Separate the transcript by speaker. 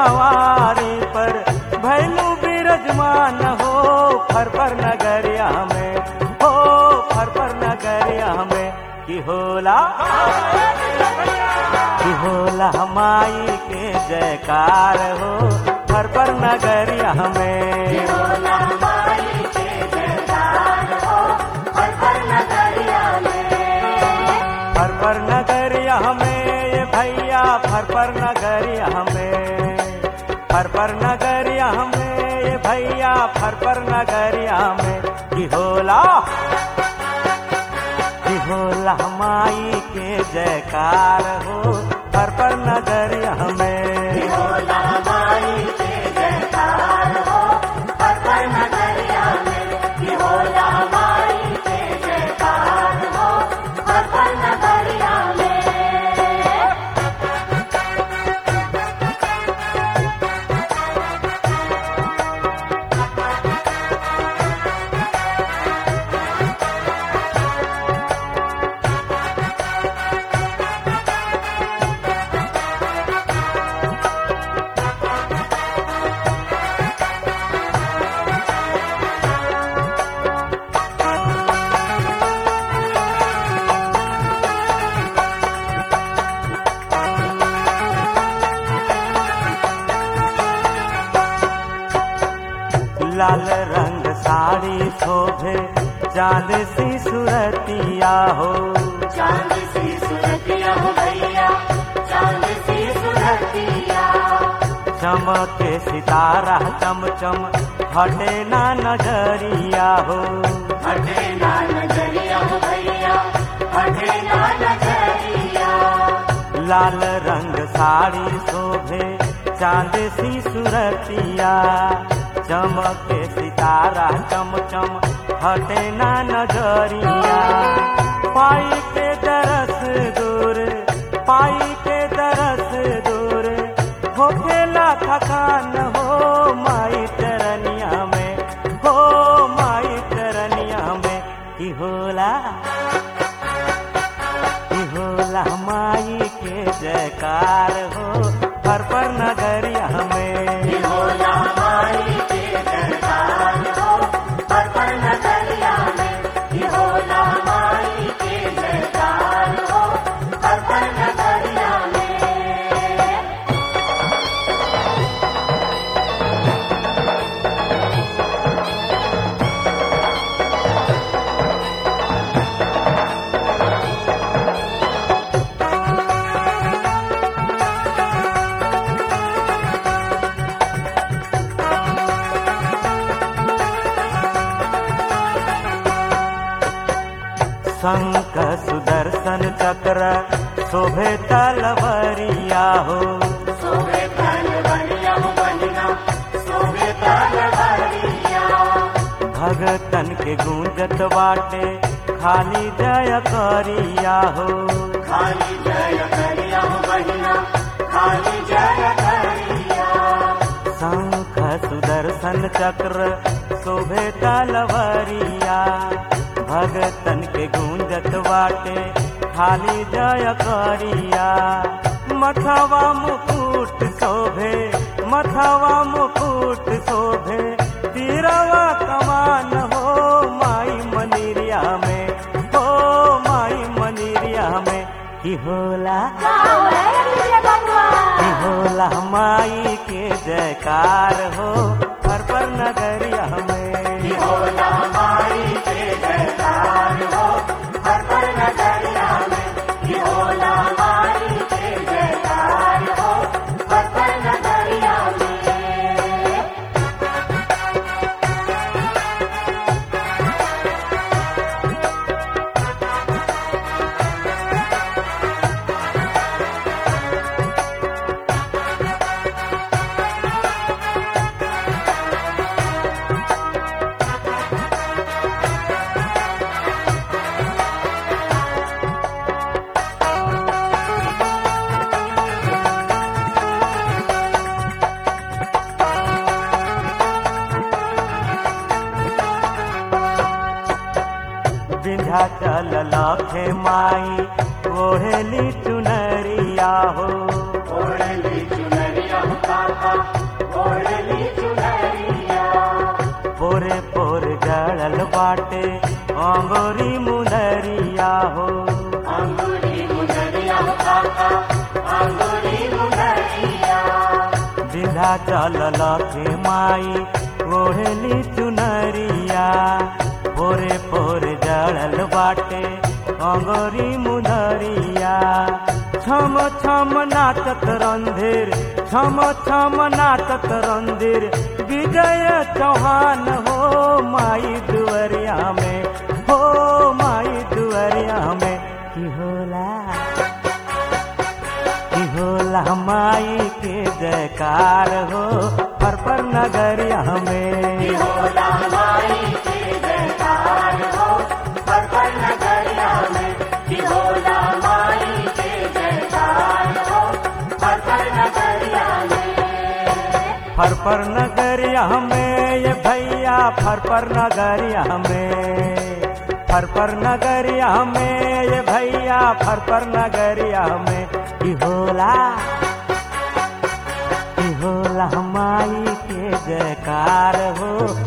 Speaker 1: सवारी पर भैलू बिरजमान हो फर पर नगरिया में हो फर पर नगरिया में की होला की होला माई के जयकार हो फर पर नगरिया में
Speaker 2: भोला माई के जयकार हो हर हर नगरिया में
Speaker 1: फर पर नगरिया में ये भैया फर पर नगरिया में फर पर नगरिया में ये भैया फर पर नगरिया में की होला की होला माई के जयकार हो फर पर नगरिया में
Speaker 2: भोला माई के जयकार हो हर हर नगरिया में भोला माई के जयकार हो हर हर नगरिया में
Speaker 1: लाल रंग साड़ी शोभे चांद सी सुरतिया हो
Speaker 2: चांद सी सुरतिया हो भैया चांद सी सुरतिया
Speaker 1: चमके सितारा चम चम हटे ना नजरिया हो
Speaker 2: हटे ना नजरिया हो भैया हटे ना नजरिया
Speaker 1: लाल रंग साड़ी शोभे चांद सी सुरतिया चमके सितारा चम चम हटे ना नजरिया पाई के दरस दूर पाई के दरस दूर होखेला थकान हो माई चरनिया में हो माई चरनिया में की होला की होला माई के जयकार हो हर पर नगरिया में
Speaker 2: भोला माई के जयकार हो हर हर नगरिया में भोला माई के जयकार हो हर हर नगरिया में
Speaker 1: शंख सुदर्शन चक्र शोभे तलवरिया हो
Speaker 2: सोवे तन बनिया हो बनिया सोवे तन बनिया
Speaker 1: भगतन के गूंजत बाटे खाली जय करिया हो
Speaker 2: खाली जय करिया हो बहिना खाली जय करिया
Speaker 1: शंख सुदर्शन चक्र शोभे तलवरिया भगतन के गूंजत बाटे खाली जय करिया मथवा मुकुट शोभे मथवा मुकुट शोभे तीरवा कमान हो माई मनीरिया में हो माई मनीरिया में की होला की होला माई के जयकार हो हर पर नगरिया में
Speaker 2: भोला माई के जयकार हो हर हर नगरिया में भोला माई के जयकार हो हर हर नगरिया में
Speaker 1: विंध्याचल लखे माई ओढ़ेली चुनरिया हो
Speaker 2: ओढ़ली चुनरिया हो काका ओढ़ली चुनरिया
Speaker 1: पोरे पोर गड़ल बाटे अंगोरी मुनरिया हो
Speaker 2: अंगूरी मुनरिया काका अंगूरी मुनरिया
Speaker 1: विधा चल लखे माई ओढ़ली चुनरिया पोरे पोरे जड़ल बाटे अंगोरी मुनरिया छम छम नाचत रंधीर छम छम नाचत रंधीर विजय चौहान हो माई दुअरिया में हो माई दुअरिया में की होला की होला माई के जयकार हो पर पर नगरिया में
Speaker 2: होला माई के जयकार हो पर पर नगरिया में कि होला माई के जयकार हो पर पर नगरिया में
Speaker 1: फर पर नगरिया में ये भैया फर पर नगरिया में फर पर नगरिया में ये भैया फर पर नगरिया में की होला की होला माई के जयकार हो